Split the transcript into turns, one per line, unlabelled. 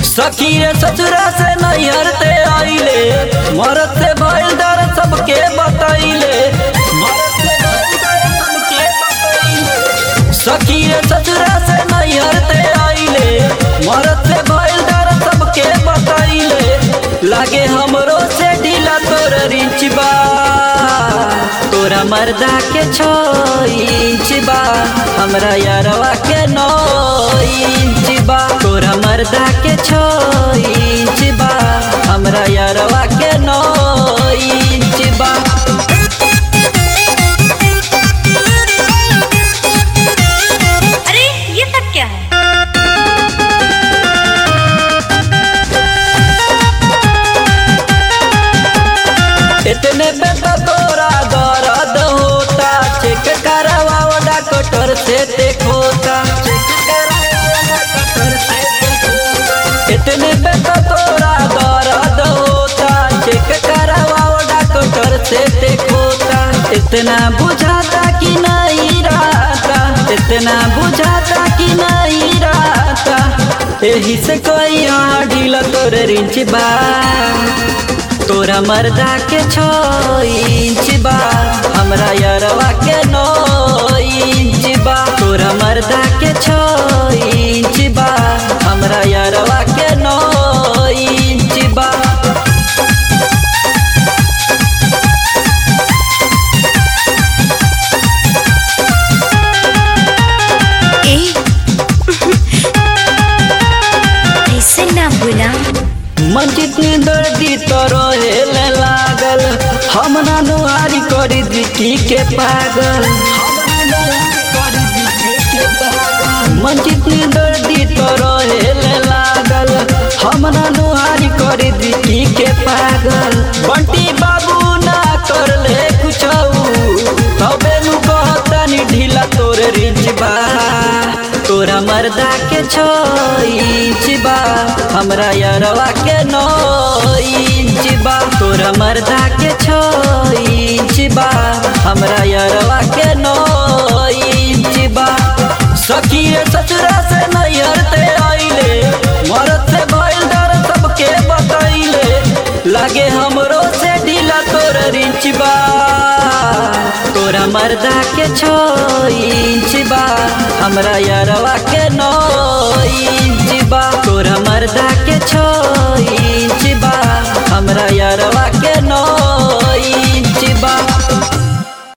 सखी रे ससुरा से नैहर ते आइले मरद से भइल दर सबके बतैले मरद से भइल दर सबके बतैले सखी रे ससुरा से नैहर ते आइले मरद से भइल दर सबके बतैले लागे हमरो से ढीला तोर रिंच बा तोरा मर्दा के छो इंच बा हमरा यारवा के नौ इंच बा तोरा मर्दा के छो इंच बा हमरा यारवा के नौ इंच बा
अरे ये सब क्या है
इतने पे तो तोरा दर्द होता चेक करवाओ डॉक्टर से देखोता चेक करवाओ डॉक्टर से देखोता इतने पे तो तोरा दर्द होता चेक करवाओ डॉक्टर से देखोता इतना बुझाता कि नहीं रहता इतना बुझाता कि नहीं रहता यही से कोई यहाँ ढीला तोर रिंच बा तोरा मर्दा के छो इंच बा हमरा यरवा के नौ इंच बा तोरा मर्दा के छो इंच बा हमरा यरवा के नौ इंच बा
ए ऐसे ना बोला
मन जितनी दर्दी तो रोहेले लागल हम ना नुहारी करी दिखी के पागल मन जितनी दर्दी तो रोहेले लागल हम ना नुहारी करी दिखी के पागल बंटी बाबू ना कर ले कुछ तबे नु कहतनी ढीला तोर रिंच बा तोरा मर्दा के छो इंच बा हमरा यरवा के नौ इंच बा तोरा मर्दा के छो इंच बा हमरा यरवा के नौ इंच बा सखी रे ससुरा से नैहर ते आइले मरद से भइल दर सबके बतैले लागे हमरो से ढीला तोर रिंच बा तोरा मर्दा के छो इंच बा हमरा यरवा के नौ इंच बा तोरा मर्दा के छो इंच बा हमरा यरवा के नौ